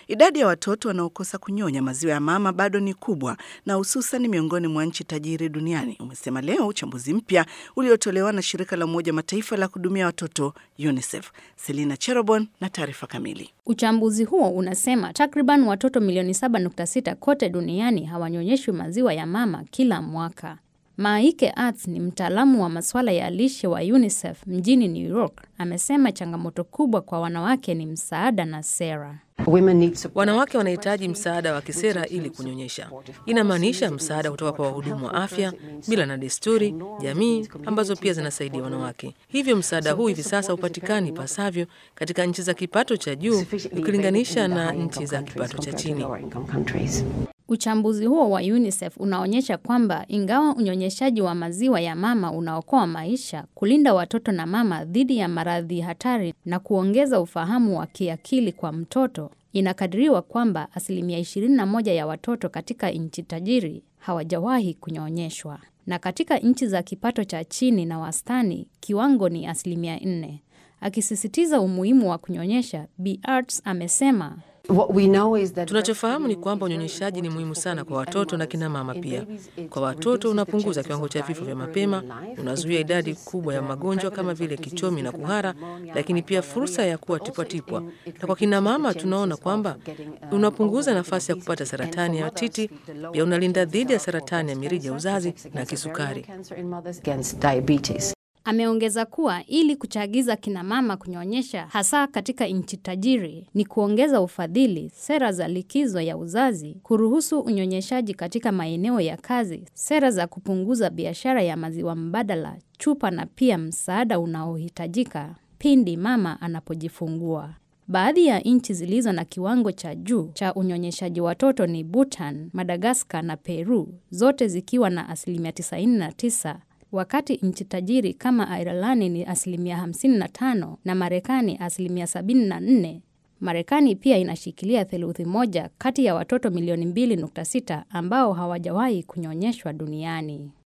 Idadi ya watoto wanaokosa kunyonya maziwa ya mama bado ni kubwa na hususan miongoni mwa nchi tajiri duniani, umesema leo uchambuzi mpya uliotolewa na shirika la Umoja Mataifa la kuhudumia watoto UNICEF. Selina Cherobon na taarifa kamili. Uchambuzi huo unasema takriban watoto milioni 7.6 kote duniani hawanyonyeshwi maziwa ya mama kila mwaka. Maike Arts ni mtaalamu wa masuala ya lishe wa UNICEF mjini New York. Amesema changamoto kubwa kwa wanawake ni msaada na sera. Wanawake wanahitaji msaada wa kisera ili kunyonyesha. Inamaanisha msaada kutoka kwa wahudumu wa afya, mila na desturi, jamii ambazo pia zinasaidia wanawake. Hivyo msaada huu hivi sasa hupatikani pasavyo katika nchi za kipato cha juu ukilinganisha na nchi za kipato cha chini. Uchambuzi huo wa UNICEF unaonyesha kwamba ingawa unyonyeshaji wa maziwa ya mama unaokoa maisha, kulinda watoto na mama dhidi ya maradhi hatari na kuongeza ufahamu wa kiakili kwa mtoto, inakadiriwa kwamba asilimia 21 ya watoto katika nchi tajiri hawajawahi kunyonyeshwa, na katika nchi za kipato cha chini na wastani kiwango ni asilimia 4. Akisisitiza umuhimu wa kunyonyesha, Bi Arts amesema Tunachofahamu ni kwamba unyonyeshaji ni muhimu sana kwa watoto na kina mama pia. Kwa watoto unapunguza kiwango cha vifo vya mapema, unazuia idadi kubwa ya magonjwa kama vile kichomi na kuhara, lakini pia fursa ya kuwa tipwatipwa, na kwa kina mama tunaona kwamba unapunguza nafasi ya kupata saratani ya titi, pia unalinda dhidi ya saratani ya mirija ya uzazi na kisukari. Ameongeza kuwa ili kuchagiza kina mama kunyonyesha hasa katika nchi tajiri ni kuongeza ufadhili, sera za likizo ya uzazi, kuruhusu unyonyeshaji katika maeneo ya kazi, sera za kupunguza biashara ya maziwa mbadala, chupa na pia msaada unaohitajika pindi mama anapojifungua. Baadhi ya nchi zilizo na kiwango cha juu cha unyonyeshaji watoto ni Bhutan, Madagaskar na Peru, zote zikiwa na asilimia 99 wakati nchi tajiri kama Ireland ni asilimia 55 na Marekani asilimia 74. Marekani pia inashikilia theluthi moja kati ya watoto milioni 2.6 ambao hawajawahi kunyonyeshwa duniani.